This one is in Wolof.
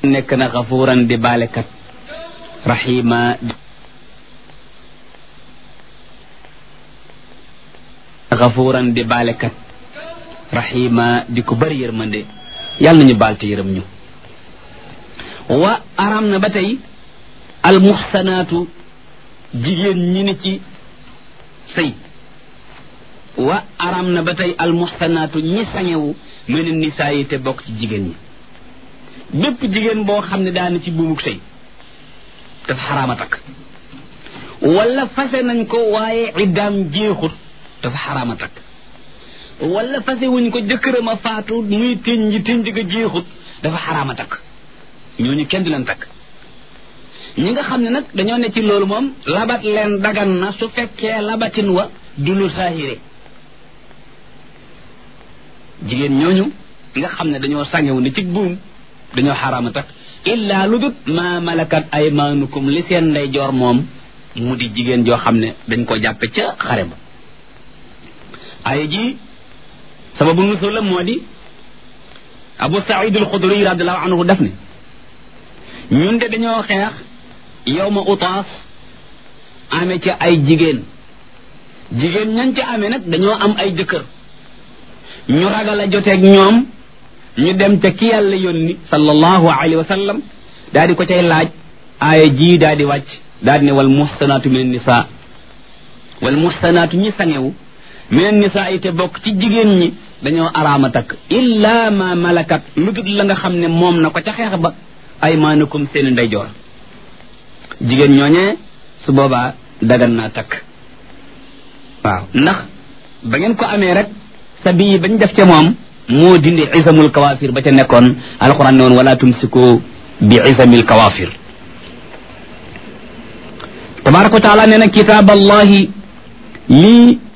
nekk na xafuuran di baalekat rahima xafuuran di baalekat rahima di ko bëri yërmande yàlla nañu baal te yërëm ñu wa aram na ba tey almuxsanaatu jigéen ñi ni ci sëy wa aram na ba tey almuxsanaatu ñi sañewu mel ni nisaa yi te bokk ci jigéen ñi bépp jigéen boo xam ne daana ci buumuk sëy dafa xaraama takk wala fase nañ ko waaye iddaam jeexut dafa xaraama takk wala fase wuñ ko jëkkëram a faatu muy tënji tënj ga jeexut dafa xaraama takk ñooñu kenn du leen takk ñi nga xam ne nag dañoo ne ci loolu moom labat leen dagan na su fekkee labatin wa du lu saahire jigéen ñooñu nga xam ne dañoo sàngewu ne ci buum dañoo xaraama takk illaa lu dut ma malakat aymaanukum li seen ndeyjoor moom mu di jigéen joo xam ne dañ ko jàppe ca xare ba ay ji sababu nusul la moo di abu saïd al xudri radiallahu anhu def ne ñun de dañoo xeex yow ma utaas amee ca ay jigéen jigéen ñan ca amee nag dañoo am ay jëkkër ñu ragal a joteeg ñoom ñu dem ca ki yàlla yónni sallallahu alayhi wa sallam daal di ko cay laaj aaya ji daal di wàcc daal di ne wal muxsanaatu min nisa wal muxsanaatu ñi sangewu min nisa yi te bokk ci jigéen ñi dañoo araama takk illa ma malakat lu dul la nga xam ne moom na ko ca xeex ba aymaanukum seeni ndeyjoor jigéen ñooñee su boobaa dagan naa takk waaw ndax ba ngeen ko amee rek sa bii bañ def ca moom moo dindi isamul kawaafir ba ca nekkoon alquran ne woon wala tumsiku bi isamil kawaafir tabaraka wa taala nee na kitaab allahi lii